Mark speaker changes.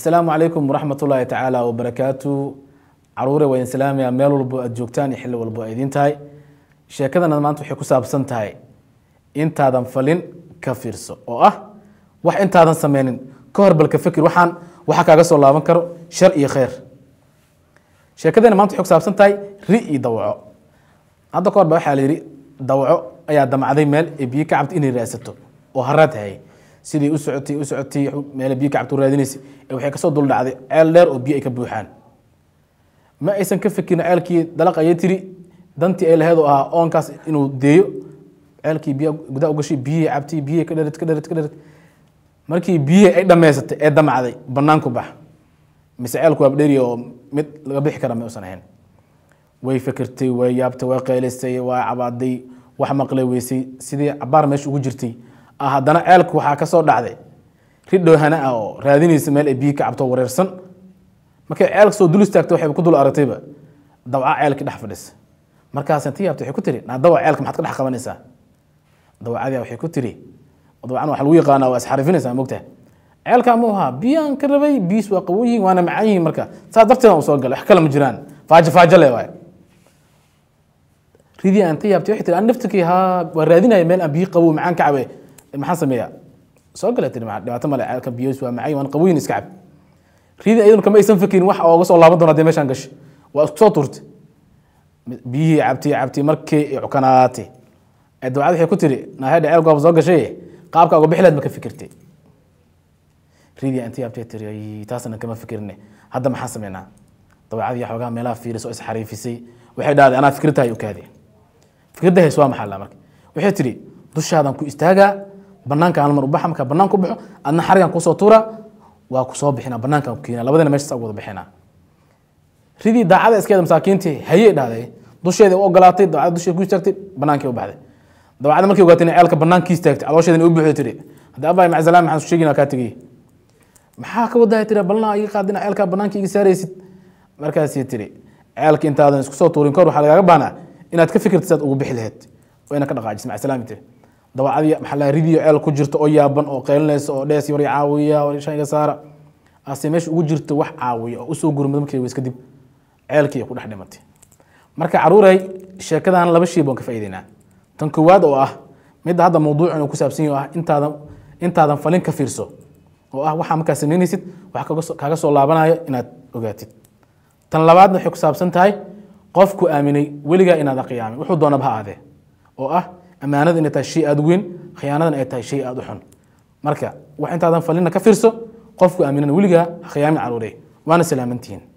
Speaker 1: asalaamu calaykum waraxmat ullaahi tacaala wabarakaatu caruure waa idin salaamaya meel walbo aad joogtaan iyo xilli walbo ay idiin tahay sheekadana maanta waxay ku saabsan tahay intaadan falin ka fiirso oo ah wax intaadan sameynin ka hor balka fikir waxaan waxa kaaga soo laaban karo shar iyo khayr sheekadana maanta waxay ku saabsan tahay ri iyo dawaco hadda ka hor ba waxaa la yidhi dawaco ayaa damacday meel ee biyo ka cabta inay raadsato oo haraad hayay sidii u socotay u socotay meel biyo ka cabta u raadinaysay ee waxay kasoo dul dhacday ceel dheer oo biyo ay ka buuxaan ma aysan ka fikirin ceelkii dalaq ayay tiri dantii ay lahayd oo ahaa oonkaas inuu deeyo ceelkii biyo gudaha u gashay biyihii cabtay biyihii ka dherid ka dherid ka dherid markii biyihii ay dhammaysatay ee damacday banaanku bax mise ceelku waa dheri oo mid laga bixi kara ma usan ahayn way fikirtay way yaabtay way qaylisay way cabaaday wax maqlay weysay sidii cabaar meesha ugu jirtay ah haddana ceelku waxaa ka soo dhacday ridhow hana ah oo raadinaysa meel ay biyo ka cabto wareersan markay ceelka soo dul istaagtay waxay ku dul aragtayba dawca ceelkii dhex fadhisa markaas inta yaabtay waxay ku tiri naa dawac ceelka maxaad ka dhex qabanaysaa dawacadii waxay ku tiri dawacan waxa lagu yaqaanaa waa isxarifinaysaa mogtaha ceelkaa mu ahaa biyaan ka rabay biis waa qabow yihiin waana macaan yihiin marka saas darteeda u soo galay wax kale ma jiraan faajo faajo le waay ridii aan ka yaabtay waxay tiri aan naftikii haa waa raadinaya meel aan biyo qabow macaan ka cabe maxaan sameeyaa soo gala tiri dhibaato male ceelka biyos waa macaan waan qaboyin iska cab ridii ayaduna kama aysan fikirin wax ooga soo laaban doona hadii meeshaan gashay waa isku soo turtay biyihii cabtay cabtay markii ay cukanaatay ee dawcad waxay ku tiri naahedha ceel goob soo gashay qaabka uga bixileed ma ka fikirtay ridii inta yaabtay tiri taasna kama fikirne hadda maxaan sameynaa dawacadii xoogaa meelaha fiiris oo isxariifisay waxay dhahday anaa fikirtahay u kaadeen fikradda hays waa maxaa la marka waxay tiri dushaadan ku istaagaa banaanka hal mar u baxa markaa banaanka u baxo adna xarigan kusoo tuura waa ku soo bixinaa banaankan ku keenaa labadina meeshaas ugu wada bixinaa ridii daacada iskeeda masaakiintii hayey dhahday dusheeda u ogolaatay dawacada dusheeda ku istaagtay banaankii u baxday dawacada markay ogaatay inay ceelka banaankii istaagtay caloosheedana u buuxday tiri haddii abbaay macsalaan maxaan su sheegina kaa tegay maxaa ka wadahay tiri balnaa iga qaadina ceelkaa banaanka iga saaraysid markaasii tiri ceelka intaadan isku soo tuurin kor waxaa lagaaga baahnaa inaad ka fikirta saad ugu bixi lahayd oo ina ka dhaqaajis macasalaami tiri dawacadii maxaa la ridiyo ceel ku jirta oo yaaban oo qaylinaysa oo dhees war caawiya war shayga saara ase meesha ugu jirta wax caawiya oo usoo gurmada markii weys kadib ceelkii ku dhex dhimatay marka caruuray sheekadan laba shay baan ka faa'iideynaa tan koowaad oo ah midda hadda mawduucan uu ku saabsan yahay oo ah intaadan intaadan falin ka fiirso oo ah waxaa markaa samaynaysid wax kaaga soo laabanayo inaad ogaatid tan labaadna waxay ku saabsan tahay qofku aaminay weligaa inaadan qiyaamin wuxuu doonaba ha aadee oo ah ammaanada inay tahay shay aada u weyn khiyaanadan ay tahay shay aada u xun marka wax intaadan falinna ka fiirso qofku aaminana weligaa ha khiyaamin caruurey waana salaamantihiin